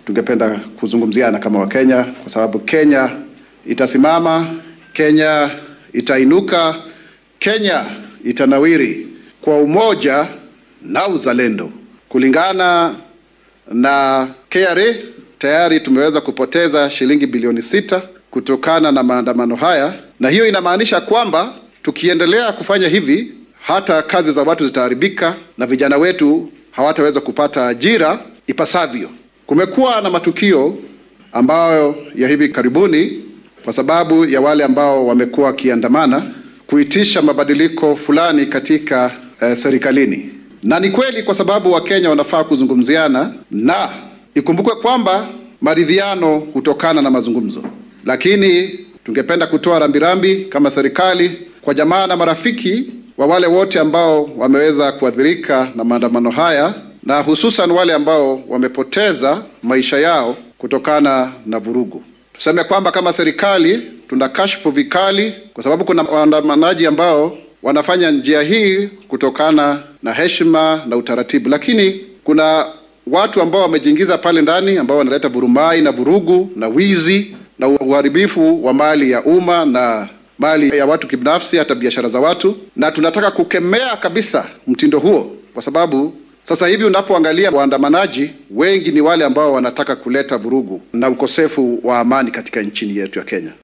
tungependa kuzungumziana kama Wakenya, kwa sababu Kenya itasimama, Kenya itainuka, Kenya itanawiri kwa umoja na uzalendo. Kulingana na KRA tayari tumeweza kupoteza shilingi bilioni sita kutokana na maandamano haya, na hiyo inamaanisha kwamba tukiendelea kufanya hivi hata kazi za watu zitaharibika na vijana wetu hawataweza kupata ajira ipasavyo. Kumekuwa na matukio ambayo ya hivi karibuni, kwa sababu ya wale ambao wamekuwa wakiandamana kuitisha mabadiliko fulani katika eh, serikalini, na ni kweli, kwa sababu Wakenya wanafaa kuzungumziana, na ikumbukwe kwamba maridhiano hutokana na mazungumzo, lakini tungependa kutoa rambirambi kama serikali kwa jamaa na marafiki wa wale wote ambao wameweza kuathirika na maandamano haya na hususan wale ambao wamepoteza maisha yao kutokana na vurugu. Tuseme kwamba kama serikali tuna kashfu vikali, kwa sababu kuna waandamanaji ambao wanafanya njia hii kutokana na heshima na utaratibu, lakini kuna watu ambao wamejiingiza pale ndani ambao wanaleta vurumai na vurugu na wizi na uharibifu wa mali ya umma na mali ya watu kibinafsi, hata biashara za watu, na tunataka kukemea kabisa mtindo huo, kwa sababu sasa hivi unapoangalia waandamanaji wengi ni wale ambao wanataka kuleta vurugu na ukosefu wa amani katika nchini yetu ya Kenya.